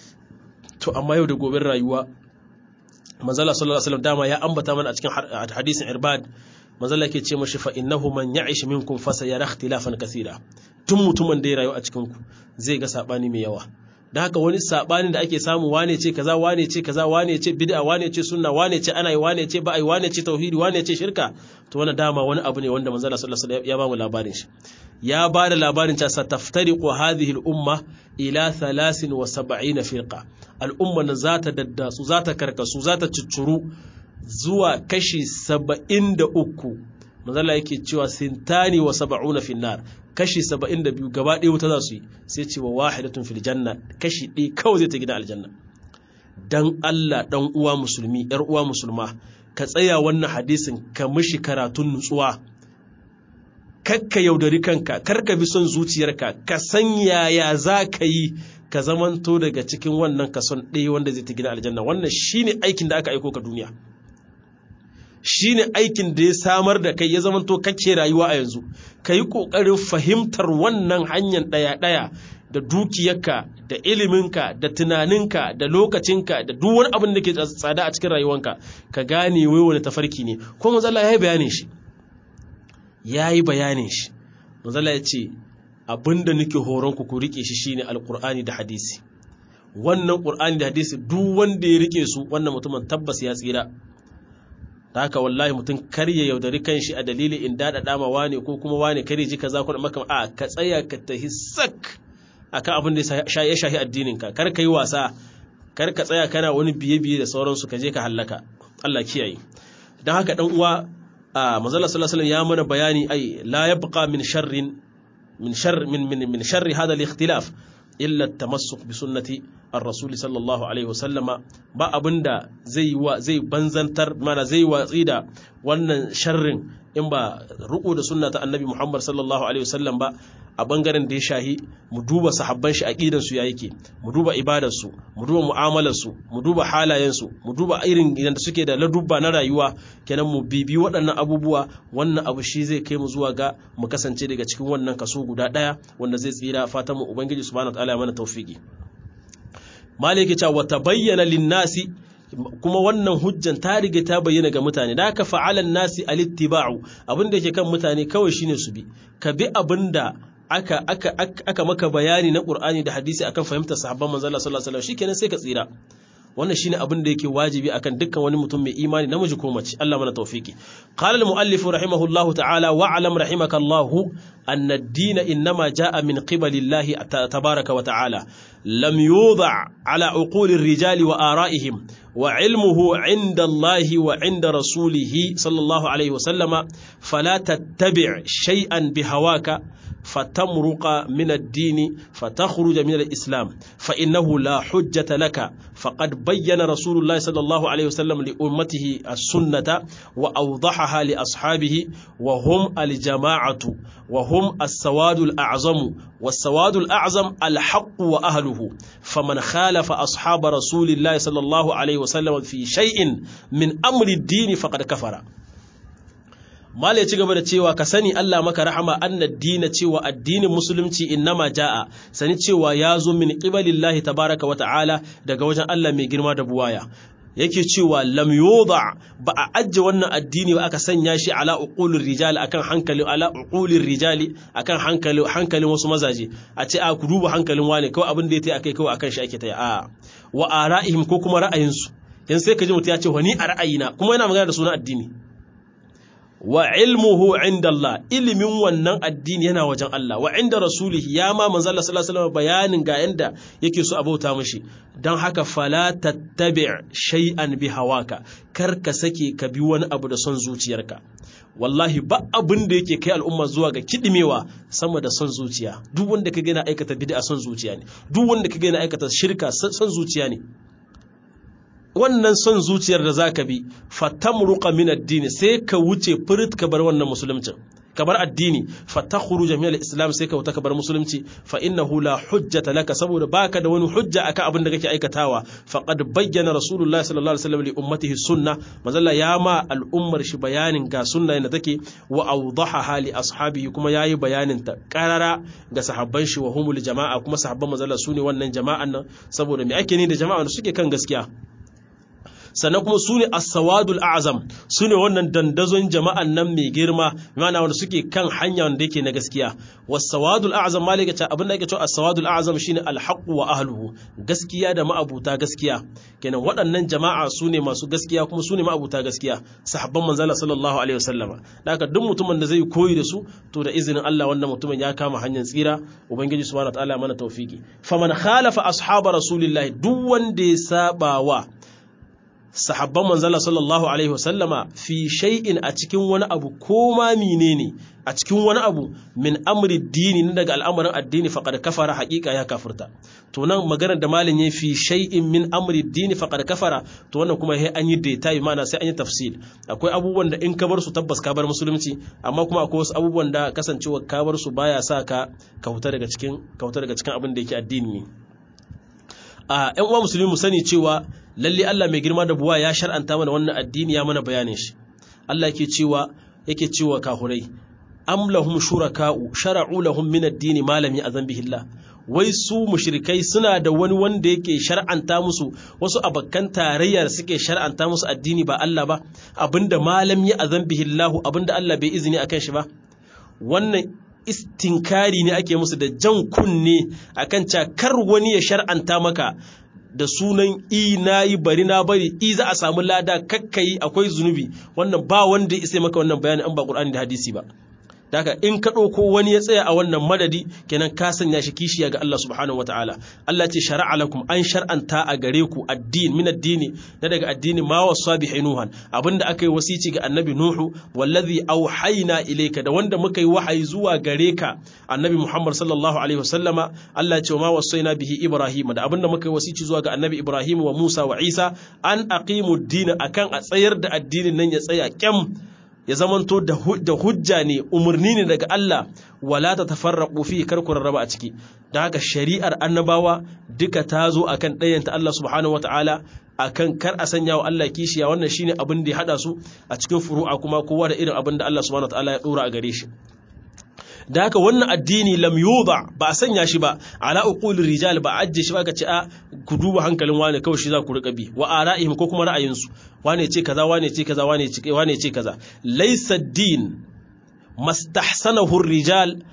to amma yau da gobe rayuwa manzala sallallahu alaihi wasallam dama ya ambata mana a cikin hadisin irbad manzala yake ce mashi fa innahu man ya'ish minkum fa sayara ikhtilafan kaseera tun mutumin da ya rayu a cikin ku zai ga sabani mai yawa da haka wani sabanin da ake samu wane ce kaza wane ce kaza wane ce bid'a wane ce sunna wane ce ana yi wane ce ba ai wane ce tauhidi wane ce shirka to wannan dama wani abu ne wanda manzo Allah sallallahu alaihi wasallam ya ba mu labarin shi ya ba da labarin cewa sataftariqu hadhihi al-umma ila 73 firqa al-umma nan za ta daddatsu za ta karkasu za ta ciccuru zuwa kashi 73 manzo Allah yake cewa sintani wa 70 fi nar kashi 72 gaba ɗaya wuta za su yi sai ce wa wahidatun fil janna kashi ɗaya kawai zai ta gida aljanna dan Allah dan uwa musulmi yar uwa musulma ka tsaya wannan hadisin ka mishi karatun nutsuwa kakka yaudari kanka karka bi son zuciyarka ka san yaya za ka yi ka zamanto daga cikin wannan kason ɗaya wanda zai ta gida aljanna wannan shine aikin da aka aiko ka duniya shine aikin da ya samar da kai ya zamanto kake rayuwa a yanzu ka yi ƙoƙarin fahimtar wannan hanyar ɗaya-ɗaya da dukiyarka da iliminka da tunaninka da lokacinka da duk wani abin da ke tsada a cikin rayuwanka ka gane wai wani tafarki ne ko mazala ya yi bayanin shi ya yi bayanin shi mazala ya ce abin da nake horonku ku riƙe shi shine alƙur'ani da hadisi wannan ƙur'ani da hadisi duk wanda ya riƙe su wannan mutumin tabbas ya tsira da haka wallahi mutum kar ya yaudari kanshi a dalili in daɗa dama wane ko kuma wane kar ya ji kaza ko maka a ka tsaya ka tahi sak akan abin da ya shahi addinin ka kar ka yi wasa kar ka tsaya kana wani biye biye da sauransu ka je ka hallaka Allah kiyaye dan haka dan uwa a manzala sallallahu alaihi ya mana bayani ai la yabqa min sharrin min shar min min min sharri hada al-ikhtilaf illa tamassuk bi sunnati ar-rasul sallallahu alaihi wasallama ba abinda zai wa zai banzantar mana zai watsi da wannan sharrin in ba ruku da sunna ta annabi Muhammad sallallahu alaihi wasallam ba a bangaren da ya shahi mu duba sahabban shi aqidan su ya yake mu duba ibadar su mu duba mu'amalar su mu duba halayen su mu duba irin idan suke da ladubba na rayuwa kenan mu bibi waɗannan abubuwa wannan abu shi zai kai mu zuwa ga mu kasance daga cikin wannan kaso guda ɗaya wanda zai tsira fatan mu ubangiji subhanahu wataala ya mana tawfiki maliki ta wata bayyana linnasi kuma wannan hujjan ta riga ta bayyana ga mutane da aka fa'alan nasi alittiba'u abinda yake kan mutane kawai shine su bi ka bi abinda aka aka aka maka bayani na Qur'ani da hadisi akan fahimtar sahabban manzo Allah sallallahu alaihi wasallam shikenan sai ka tsira wannan shine abin da yake wajibi akan dukkan wani mutum mai imani namiji ko mace Allah mana tawfiki qala al-muallif rahimahullahu ta'ala wa alam rahimakallahu anna ad-din inma jaa min qibali Allah tabaaraka wa ta'ala lam yudha ala uquli ar-rijali wa ara'ihim wa ilmuhu 'inda Allah wa 'inda rasulih sallallahu alayhi wa sallama fala tattabi' shay'an bihawaka فتمرق من الدين فتخرج من الإسلام فإنه لا حجة لك فقد بين رسول الله صلى الله عليه وسلم لأمته السنة وأوضحها لأصحابه وهم الجماعة وهم السواد الأعظم والسواد الأعظم الحق وأهله فمن خالف أصحاب رسول الله صلى الله عليه وسلم في شيء من أمر الدين فقد كفر Mala ya ci gaba da cewa ka sani Allah maka rahama annad dina cewa addinin musulunci innama ja'a sani cewa ya zo min qibalillahi tabaraka wa ta'ala daga wajen Allah mai girma da buwaya yake cewa lam yuda ba a ajje wannan addini ba aka sanya shi ala uqulir rijali akan hankali ala uqulir rijali akan hankali hankalin wasu mazaje a ce a ku duba hankalin wane kawai abin da yake akai kawai akan shi ake ta a wa ara'ihim ko kuma ra'ayinsu yanzu sai ka ji mutum ya ce wani a ra'ayina kuma yana magana da sunan addini wa ilmuhu inda Allah ilimin wannan addini yana wajen Allah wa inda rasulihi ya ma manzo Allah sallallahu alaihi wasallam bayanin ga yanda yake so abauta mishi dan haka fala tattabi' shay'an bi hawaka kar ka sake ka bi wani abu da son zuciyarka wallahi ba abin da yake kai al'umma zuwa ga kidimewa sama da son zuciya duk wanda ka ga aikata bid'a son zuciya ne duk wanda ka ga aikata shirka son zuciya ne wannan son zuciyar da za ka bi fatamruqa min addini sai ka wuce furit ka bar wannan musuluncin ka bar addini fatakhuru jami'al islam sai ka wuta ka bar musulunci fa innahu la hujjata laka saboda baka da wani hujja akan abin da kake aikatawa faqad bayyana rasulullah sallallahu alaihi wasallam li ummatihi sunna mazalla ya ma al'ummar shi bayanin ga sunna da take wa awdahaha li ashabihi kuma yayi bayanin ta qarara ga sahabban shi wa humul jama'a kuma sahabban mazalla sune wannan jama'an nan saboda me ake ne da jama'a da suke kan gaskiya sannan kuma su ne as-sawadul a'zam su ne wannan dandazon jama'an nan mai girma mana wanda suke kan hanya wanda yake na gaskiya was-sawadul a'zam malika ta abin da yake cewa as-sawadul a'zam shine al-haqq wa ahluhu gaskiya da ma'abuta gaskiya kenan waɗannan jama'a su ne masu gaskiya kuma su ne ma'abuta gaskiya sahabban manzala sallallahu alaihi wasallam haka duk mutumin da zai koyi da su to da izinin Allah wannan mutumin ya kama hanyar tsira ubangiji subhanahu wa ta'ala mana tawfiki faman khalafa ashaba rasulillahi duk wanda ya saba wa sahabban manzala sallallahu alaihi wasallama fi shay'in a cikin wani abu ko ma menene a cikin wani abu min amri dini na daga al'amarin addini faqad kafara haqiqa ya kafirta to nan maganar da malin yayi fi shay'in min amri dini faqad kafara to wannan kuma sai an yi detail mana sai an yi tafsil akwai abubuwan da in ka bar su tabbas ka bar musulunci amma kuma akwai wasu abubuwan da kasancewa ka bar su baya sa ka kauta daga cikin kauta daga cikin abin da yake addini ne a ƴan uwa musulmi mu sani cewa lalle Allah mai girma da buwa ya shar'anta mana wannan addini ya mana bayanin shi Allah yake cewa yake cewa kahurai am lahum shuraka'u shara'u lahum min ad-dini ma lam ya'zan bihi Allah wai su mushrikai suna da wani wanda yake shar'anta musu wasu abakkan tarayya da suke shar'anta musu addini ba Allah ba abinda malam ya azan bihi Allah abinda Allah bai izini akan shi ba wannan istinkari ne ake musu da jan kunne akan cakar wani ya shar'anta maka da sunan i na yi bari na bari i za a samu lada kakkayi akwai zunubi wannan ba wanda ya isa maka wannan bayani an ba Qur'ani da hadisi ba daga in ka ɗauko wani ya tsaya a wannan madadi kenan ka sanya shi kishiya ga Allah subhanahu wataala Allah ce shara'a lakum an shar'anta a gare ku addin min addini na daga addini ma wasa bi nuhan abinda aka yi wasici ga annabi nuhu wallazi auhayna ilayka da wanda muka yi wahayi zuwa gare ka annabi muhammad sallallahu alaihi wasallama Allah ce ma wasaina bihi ibrahim da abinda muka yi wasici zuwa ga annabi ibrahim wa musa wa isa an aqimu ad akan a tsayar da addinin nan ya tsaya kyam ya zamanto da hujja ne umarni ne daga Allah wala ta tafarraqu fi kar ku rarraba a ciki da haka shari'ar annabawa duka ta zo akan ɗayanta Allah subhanahu wataala akan kar a sanya wa Allah kishiya wannan shine abin da ya hada su a cikin furu'a kuma kowa da irin abin da Allah subhanahu wataala ya dora a gare shi da haka wannan addini lam yuba ba a sanya shi ba ala uqulir rijal ba ajje shi ba ka ce a ku duba hankalin wane kawai shi za ku rika bi wa ara'ihim ko kuma ra'ayinsu wane ce kaza wane ce kaza wane ce wane ce kaza laysa din mastahsanahu rijal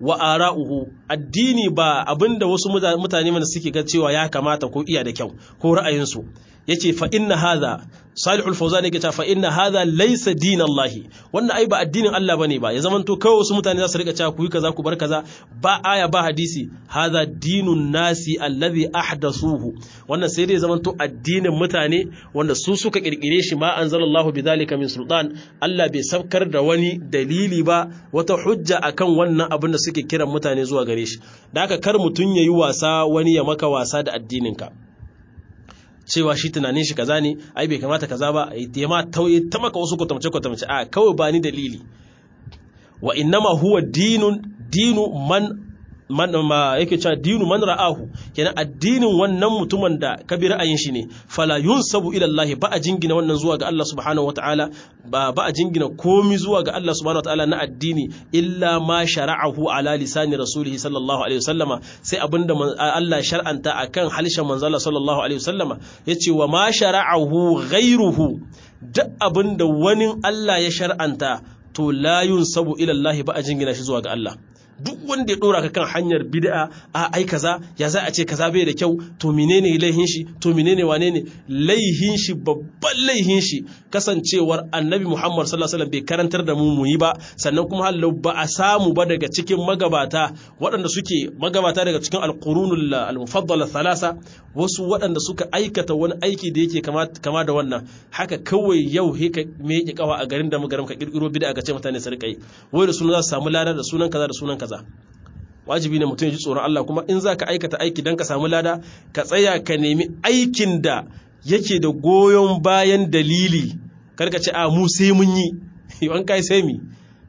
wa ara'uhu addini ba abinda wasu mutane mana suke ga cewa ya kamata ko iya da kyau ko ra'ayinsu yace fa inna hadha salihul fawzan yake cewa fa inna hadha laysa dinallahi wannan ai ba addinin Allah bane ba ya zamanto kawai wasu mutane za su rika cewa ku yi kaza ku bar kaza ba aya ba hadisi hadha dinun nasi alladhi ahdathuhu wannan sai dai zamanto addinin mutane wanda su suka kirkire shi ma anzalallahu bidhalika min sultan Allah bai sabkar da wani dalili ba wata hujja akan wannan abin da suke kiran mutane zuwa gare shi da haka kar mutun yayi wasa wani ya maka wasa da addininka cewa shi tunanin shi kaza ne ai bai kamata kaza ba ya ma tauye ta maka wasu kwatamce kwatamce a kawai ba ni dalili wa innama huwa dinun dinu man man ma yake cewa dinu man ra'ahu kenan addinin wannan mutumin da ka bi ra'ayin shi ne fala yunsabu ila Allah ba a jingina wannan zuwa ga Allah subhanahu wataala ba ba a jingina komi zuwa ga Allah subhanahu wataala na addini illa ma shara'ahu ala lisani rasulihi sallallahu alaihi wasallama sai abinda Allah shar'anta akan halishan manzo Allah sallallahu alaihi wasallama yace wa ma shara'ahu ghairuhu duk abinda wani Allah ya shar'anta to la yunsabu ila Allah ba a jingina shi zuwa ga Allah duk wanda ya dora ka kan hanyar bid'a a ai kaza ya za a ce kaza bai da kyau to menene laihin shi to menene wane ne laihin shi babban laihin shi kasancewar annabi Muhammad sallallahu alaihi wasallam bai karantar da mu mu yi ba sannan kuma hallau ba a samu ba daga cikin magabata waɗanda suke magabata daga cikin alqurunul al-mufaddala thalasa wasu waɗanda suka aikata wani aiki da yake kama kama da wannan haka kawai yau he ka me yake kawa a garin da magaram ka kirkiro bid'a ga ce mutane su rika yi wai da sunan za su samu lada da sunan kaza da sunan kaza wajibi ne mutum ya ji tsoron Allah kuma in za ka aikata aiki don ka samu lada ka tsaya ka nemi aikin da yake da goyon bayan dalili karka ce a mu sai mun yi yawan kai sai mi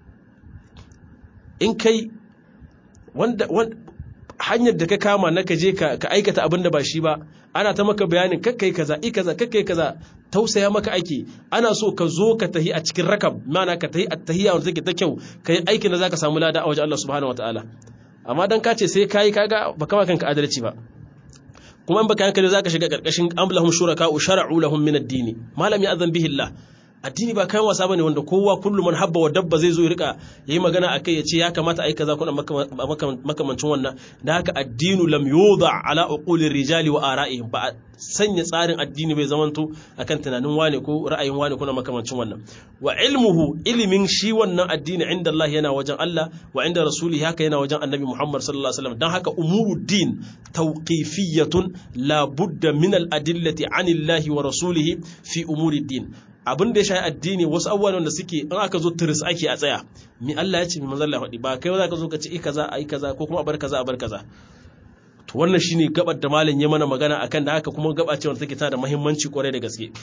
in kai wanda hanyar da ka kama na ka je ka aikata abin da ba shi ba ana ta maka bayanin kakkai kaza i kaza kakkai kaza tausaya maka aiki ana so ka zo ka tahi a cikin rakab mana ka tahi a tahiya wanda take ta kyau ka yi aikin da zaka samu lada a wajen Allah subhanahu wataala amma dan ka ce sai kai kaga baka ma kanka adalci ba kuma in baka hankali zaka shiga karkashin amlahum shuraka shara'u lahum min ad-din malam ya azan bihi Allah addini ba kayan wasa bane wanda kowa kullum man habba wa dabba zai zo ya rika yayi magana akai ya ce ya kamata ai kaza kuna makamancin wannan da haka addinu lam yuda ala uqulir rijali wa ara'ihim ba sanya tsarin addini bai zamanto akan tunanin wane ko ra'ayin wane kuna makamancin wannan wa ilmuhu ilimin shi wannan addini inda Allah yana wajen Allah wa inda rasuli haka yana wajen annabi Muhammad sallallahu alaihi wasallam dan haka umuruddin tawqifiyatun la budda min al adillati anillahi wa rasulihi fi umuriddin abin da ya shayi addini wasu abubuwan da suke in aka zo tiris ake a tsaya mi Allah ya ce mi manzon Allah faɗi ba kai za ka zo ka ce i kaza ai kaza ko kuma a bar kaza a bar kaza to wannan shine gabar da malam ya mana magana akan da haka kuma gaba ce wanda take ta da muhimmanci kwarai da gaske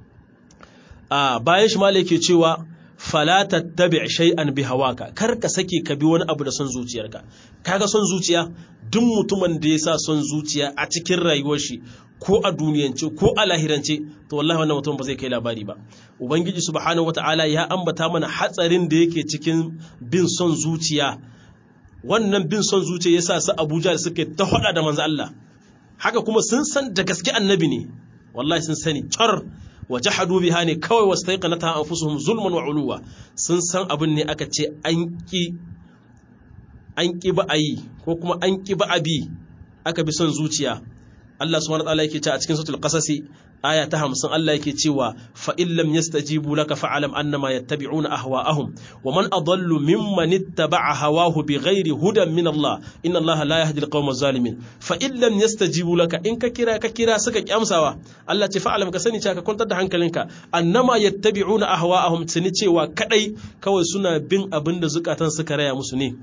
a bayan shi malam yake cewa fala tattabi shay'an bi hawaka kar ka sake ka bi wani abu da son zuciyarka kaga son zuciya duk mutumin da ya sa son zuciya a cikin rayuwar shi ko a duniyance ko a lahirance to wallahi wannan mutum ba zai kai labari ba ubangiji subhanahu wataala ya ambata mana hatsarin da yake cikin bin son zuciya wannan bin son zuciya yasa su Abuja da suke ta hada da manzo Allah haka kuma sun san da gaske annabi ne wallahi sun sani char wa jahadu biha ne kawai wastaiqanata anfusuhum zulman wa uluwa sun san abin ne aka ce an ki an ki ba ayi ko kuma an ki ba abi aka bi son zuciya Allah subhanahu wataala yake cewa a cikin suratul qasasi aya ta 50 Allah yake cewa fa in lam yastajibu laka fa'alam annama yattabi'una ahwa'ahum wa man adallu mimman ittaba'a hawahu bighairi hudan min Allah inna Allah la yahdi al-qawma zalimin fa in lam yastajibu laka in ka kira ka kira suka kyamsawa Allah ce fa'alam ka sani cewa ka kwantar da hankalinka annama yattabi'una ahwa'ahum tuni cewa kadai kawai suna bin abinda zukatan suka raya musu ne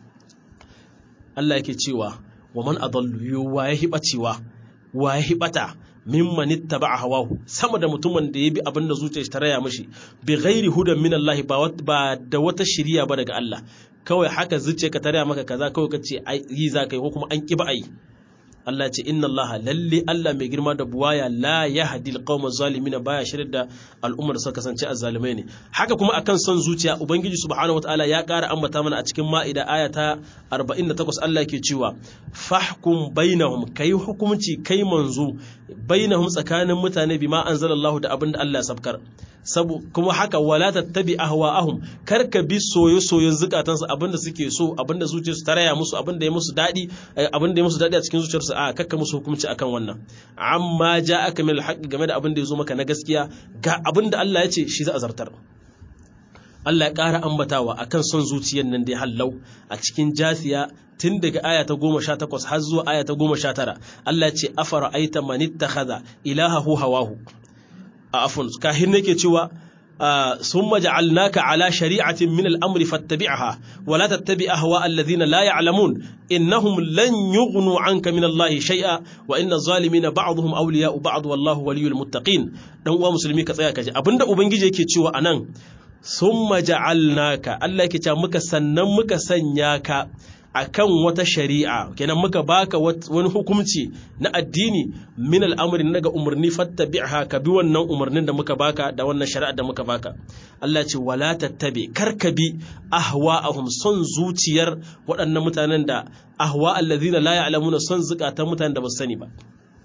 Allah yake cewa wa man adallu wa ya hibacewa wa ya hibata mimman ittaba'a hawahu sama da mutumin da ya bi abin da zuciyarsa ta raya mishi bi ghairi hudan min Allah ba da wata shiriya ba daga Allah kawai haka zuciyarka ta raya maka kaza kawai kace yi za kai ko kuma an ki ba ai Allah ce inna Allah lalle Allah mai girma da buwaya la yahdi alqawma zalimin baya shirin da al'ummar suka kasance azzalimai ne haka kuma akan son zuciya ubangiji subhanahu wataala ya ƙara ambata mana a cikin ma'ida aya ta 48 Allah yake cewa fahkum bainahum kai hukunci kai manzo bainahum tsakanin mutane bima anzalallahu da abinda Allah ya sabkar sabu kuma haka wala tattabi ahwa'ahum karka bi soyo soyon zukatansu abinda suke so abinda zuciyarsu ta raya musu abinda ya musu dadi abinda ya musu dadi a cikin zuciyarsu a kakka musu hukunci akan wannan amma ja'aka min alhaq game da abinda ya zo maka na gaskiya ga abinda Allah ya ce shi za a zartar Allah ya ƙara ambatawa akan son zuciyar nan da ya hallau a cikin jasiya tun daga aya ta goma sha takwas har zuwa aya ta goma sha tara Allah ce afara aita manittakhadha ilahahu hawahu a afun kahin nake cewa ثم جعلناك على شريعة من الأمر فاتبعها ولا تتبع أهواء الذين لا يعلمون إنهم لن يغنوا عنك من الله شيئا وإن الظالمين بعضهم أولياء بعض والله ولي المتقين دون مسلمي كتايا كجي أبند أبنجي يكي تشوى أنان ثم جعلناك الله يكي مكا سنن مكا سنياك akan wata shari'a kenan muka baka wani hukunci na addini min al'amri daga umarni fattabi'ha ka bi wannan umarnin da muka baka da wannan shari'a da muka baka Allah ce wala tattabi kar ka bi ahwa'ahum son zuciyar waɗannan mutanen da ahwa allazina la ya'lamuna son zukatan mutanen da ba su sani ba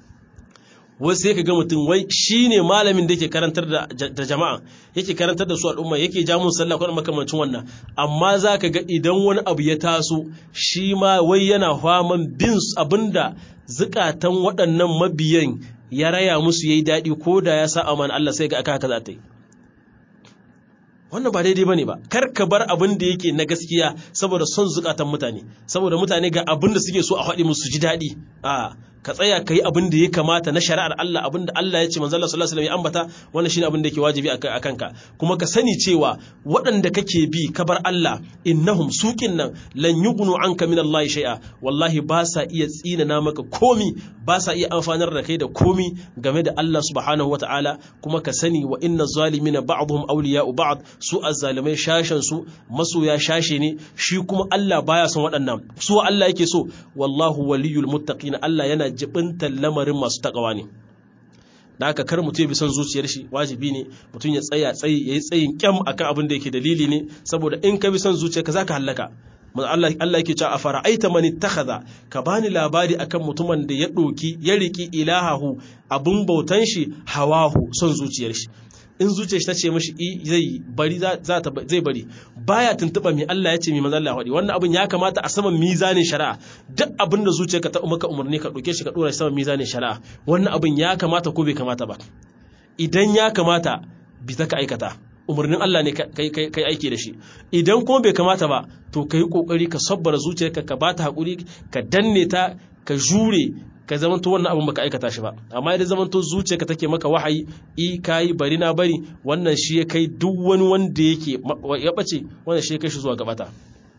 wasu sai ka ga mutum wai shi ne malamin da yake karantar da jama'a yake karantar da su al'umma yake ja mun sallah kuma makamancin wannan amma za ka ga idan wani abu ya taso shi ma wai yana faman bin abinda zukatan waɗannan mabiyan ya raya musu yayi daɗi ko da ya sa amana Allah sai ga aka haka za ta yi wannan ba daidai bane ba kar ka bar abin da yake na gaskiya saboda son zukatan mutane saboda mutane ga abin da suke so a faɗi musu ji daɗi a ka tsaya ka yi abin da ya kamata na shari'ar Allah abin da Allah ya ce manzo Allah sallallahu alaihi wasallam ya ambata wannan shine abin da yake wajibi a kanka kuma ka sani cewa waɗanda kake bi ka bar Allah innahum suqin nan lan yughnu anka min Allah shay'a wallahi ba sa iya tsinana maka komi ba sa iya amfanar da kai da komi game da Allah subhanahu wataala kuma ka sani wa inna zalimina ba'dhum awliya'u ba'd su azzalimai shashan su masoya shashe ne shi kuma Allah baya son waɗannan su Allah yake so wallahu waliyul muttaqin Allah yana jibintar lamarin masu takawa ne da haka kar mutum ya bi son zuciyar shi wajibi ne mutum ya tsaya tsayi yayi tsayin kyam akan abin da yake dalili ne saboda in ka bi son zuciyarka zaka hallaka Allah Allah yake cewa afara aita man ittakhadha ka bani labari akan mutumin da ya doki ya riki ilahahu abun bautan shi hawahu son zuciyar shi in zuciyar shi ta ce mashi zai bari za ta zai bari baya tuntuba mai Allah ya ce mai manzo Allah faɗi wannan abin ya kamata a saman mizanin shari'a duk abin da zuciyarka ta maka umarni ka ɗauke shi ka ɗora shi saman mizanin shari'a wannan abin ya kamata ko bai kamata ba idan ya kamata bi ta ka aikata umarnin Allah ne kai aiki da shi idan kuma bai kamata ba to ka yi kokari ka sabbara zuciyarka ka bata hakuri ka danne ta ka jure ka zamanto wannan abin baka aikata shi ba amma idan zamanto zuciyarka take maka wahayi i kai bari na bari wannan shi ya kai duk wani wanda yake ya bace wannan shi ya kai shi zuwa gabata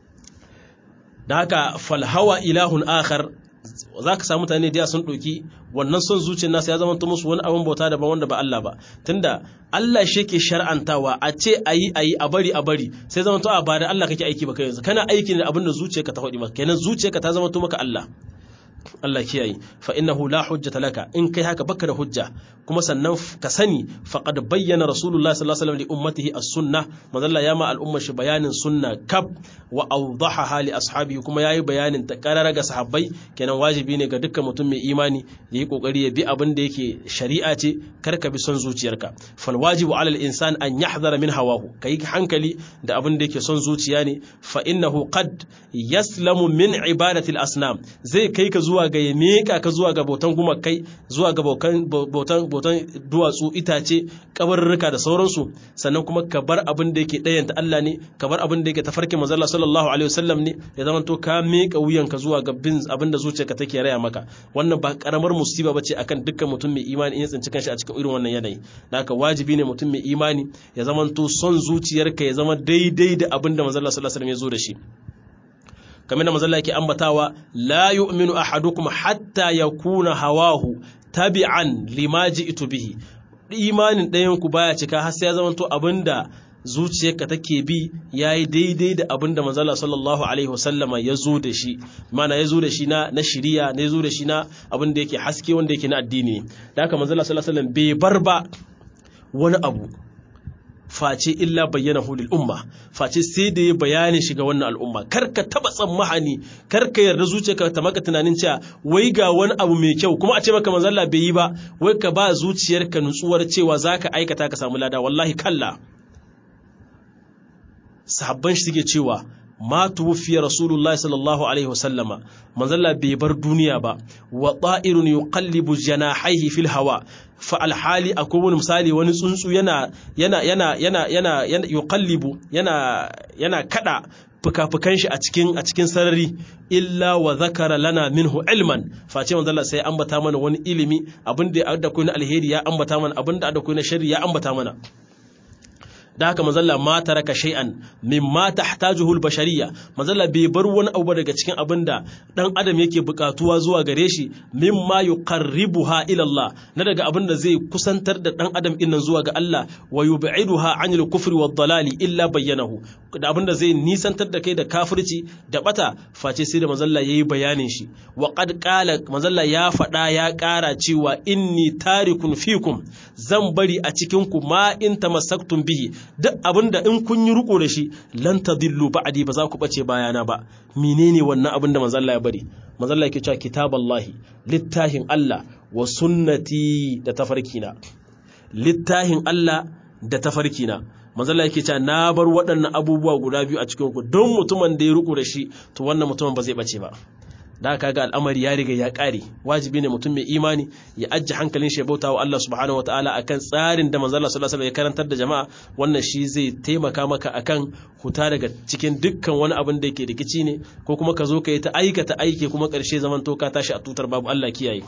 da haka falhawa ilahun akhar za ka samu mutane da sun ɗauki wannan son zuciyar nasa ya zama musu wani abin bauta daban wanda ba Allah ba tunda Allah shi ke shar'antawa a ce ayi ayi a bari a bari sai zama to a ba da Allah kake aiki ba kai yanzu kana aiki ne da abin da zuciyarka ta faɗi maka kenan zuciyarka ta zama to maka Allah Allah kiyaye fa innahu la hujjata laka in kai haka baka da hujja kuma sannan ka sani faqad bayyana rasulullahi sallallahu alaihi wasallam li ummatihi as-sunnah madalla ya ma al'ummar shi bayanin sunna kab wa awdahaha li ashabihi kuma yayi bayanin ta karara ga sahabbai kenan wajibi ne ga dukkan mutum mai imani yayi kokari ya bi abin da yake shari'a ce kar ka bi son zuciyarka fal wajibu ala al-insan an yahdhara min hawahu kai hankali da abin da yake son zuciya ne fa innahu qad yaslamu min ibadati al-asnam zai kai ka zuwa ga ya meka ka zuwa ga bautan gumakai zuwa ga bautan bautan duwatsu itace kabarurruka da sauransu sannan kuma ka bar abin da yake ɗayanta Allah ne ka bar abin da yake tafarkin manzo Allah sallallahu alaihi wasallam ne ya zama to ka meka wuyanka zuwa ga bin abin da zuciyarka take raya maka wannan ba karamar musiba bace akan dukkan mutum mai imani in ya tsinci kanshi a cikin irin wannan yanayi haka wajibi ne mutum mai imani ya zama to son zuciyarka ya zama daidai da abin da manzo Allah sallallahu alaihi wasallam ya zo da shi kamar da mazalla yake ambatawa la yu'minu ahadukum hatta yakuna hawahu tabi'an lima ji'tu bihi imanin ɗayan ku baya cika har sai ya zama to abinda zuciyarka take bi yayi daidai da abin da manzala sallallahu alaihi wasallama ya zo da shi mana ya zo da shi na na shiriya ne ya zo da shi na abin da yake haske wanda yake na addini da haka manzala sallallahu alaihi wasallam bai bar ba wani abu face illa bayyana hulil umma face sai da ya bayanin shiga wannan al'umma kar ka taba tsammahani kar ka yarda zuciyarka ta maka tunanin cewa wai ga wani abu mai kyau kuma a ce maka manzon Allah bai yi ba wai ka ba zuciyarka nutsuwar cewa zaka aikata ka samu lada wallahi kalla sahabban shi suke cewa ma tuwfiya rasulullahi sallallahu alaihi wasallama manzon Allah bai bar duniya ba wa ta'irun yuqallibu janahihi fil hawa fa alhali akwai wani misali wani tsuntsu yana yana yana yana yana yana yuqallibu yana yana kada fuka-fukan shi a cikin a cikin sarari illa wa zakara lana minhu ilman face manzo Allah sai ambata mana wani ilimi abinda da akwai na alheri ya ambata mana abinda da akwai na sharri ya ambata mana da haka mazalla ma taraka shay'an mimma tahtajuhu al-bashariyya mazalla bai bar wani abu daga cikin abin da dan adam yake bukatuwa zuwa gare shi mimma yuqarribuha ila Allah na daga abin da zai kusantar da dan adam din nan zuwa ga Allah wa yub'iduha 'anil kufri wad dalali illa bayyanahu da abin da zai nisantar da kai da kafirci da bata face sai da mazalla yayi bayanin shi wa qad qala mazalla ya fada ya kara cewa inni tarikun fikum zan bari a cikin ku ma in tamassaktum bihi duk abinda in kun yi riko da shi lan tadillu ba'di ba za ku bace bayana ba menene wannan abin da manzo Allah ya bari manzo Allah yake cewa kitaballahi littahin Allah wa sunnati da tafarkina littahin Allah da tafarkina manzo Allah yake cewa na bar waɗannan abubuwa guda biyu a cikin ku don mutumin da ya riko da shi to wannan mutumin ba zai bace ba da aka ga al'amari ya riga ya ƙare wajibi ne mutum mai imani ya ajiye hankalin shi ya bauta wa Allah subhanahu wa ta'ala akan tsarin da manzo Allah sallallahu alaihi ya karantar da jama'a wannan shi zai taimaka maka akan huta daga cikin dukkan wani abin da yake rikici ne ko kuma ka zo ka yi ta aikata aiki kuma ƙarshe zaman to ka tashi a tutar babu Allah kiyaye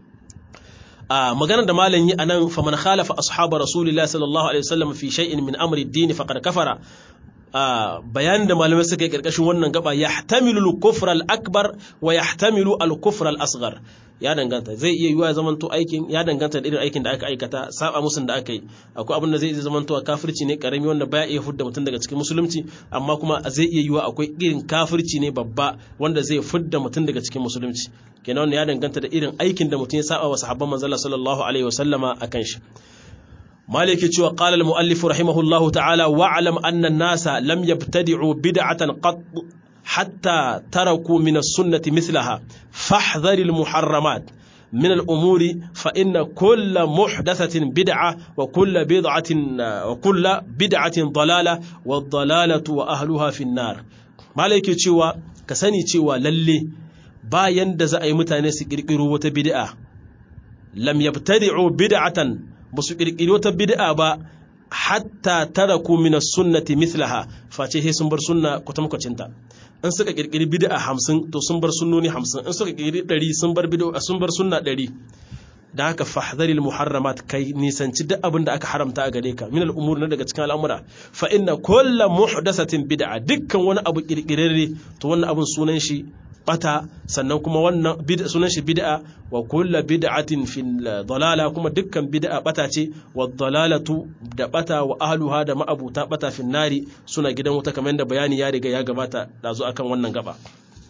a maganar da malam yi anan faman khalafa ashabar rasulillahi sallallahu alaihi wasallam fi shay'in min amri ad-din faqad kafara bayanin da malamai suka yi karkashin wannan gaba ya tamilu al-kufr al-akbar wa ya tamilu al-kufr al-asghar ya danganta zai iya yiwa zaman to aikin ya danganta da irin aikin da aka aikata saba musun da aka yi akwai abin da zai iya zaman to kafirci ne karami wanda baya iya fudda mutum daga cikin musulunci amma kuma zai iya yiwa akwai irin kafirci ne babba wanda zai fudda mutum daga cikin musulunci kenan wannan ya danganta da irin aikin da mutum ya saba wa sahabban manzon sallallahu alaihi wasallama akan shi مالك cewa قال المؤلف رحمه الله تعالى واعلم أن الناس لم يبتدعوا بدعة قط حتى تركوا من السنة مثلها فاحذر المحرمات من الأمور فإن كل محدثة بدعة وكل بدعة وكل بدعة ضلالة والضلالة وأهلها في النار مالك cewa ka sani cewa lalle bayan da za a yi mutane su kirkiro wata bid'a lam yabtadi'u bid'atan ba su ƙirƙiri wata bid'a ba hatta taraku min sunnati mithlaha face sai sun bar sunna kwatamkwacinta in suka ƙirƙiri bid'a hamsin to sun bar sunnoni hamsin in suka ƙirƙiri ɗari sun bar bid'a sun bar sunna ɗari da haka fahdharil muharramat kai nisanci duk abin da aka haramta a gare ka min al'umur na daga cikin al'amura fa inna kulla muhdathatin bid'a dukkan wani abu ƙirƙirarre to wannan abun sunan shi bata sannan kuma wannan sunan shi bid'a wa kullu bid'atin fil dalala kuma dukkan bid'a bata ce wa dalalatu da bata wa ahluha da ma'abuta bata fin nari suna gidan wuta kamar yadda bayani ya riga ya gabata da zo akan wannan gaba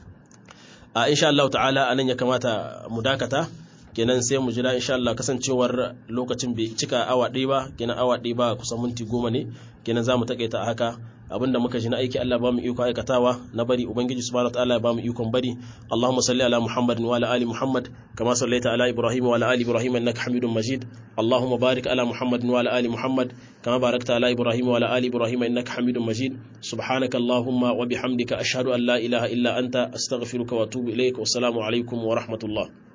a insha Allah ta'ala anan ya kamata mu dakata kenan sai mu jira insha Allah kasancewar lokacin bai cika awa ɗaya ba kenan awa ɗaya ba kusan minti goma ne kenan za mu taƙaita haka abinda muka ji na aiki Allah ba mu iko aikatawa na bari ubangiji subhanahu wataala ya ba mu ikon bari Allahumma salli ala Muhammadin wa ala ali Muhammad kama sallaita ala Ibrahim wa ala ali Ibrahim innaka Hamidum Majid Allahumma barik ala Muhammadin wa ala ali Muhammad kama barakta ala Ibrahim wa ala ali Ibrahim innaka Hamidum Majid subhanaka Allahumma wa bihamdika ashhadu an la ilaha illa anta astaghfiruka wa atubu ilaik wa assalamu alaikum wa rahmatullah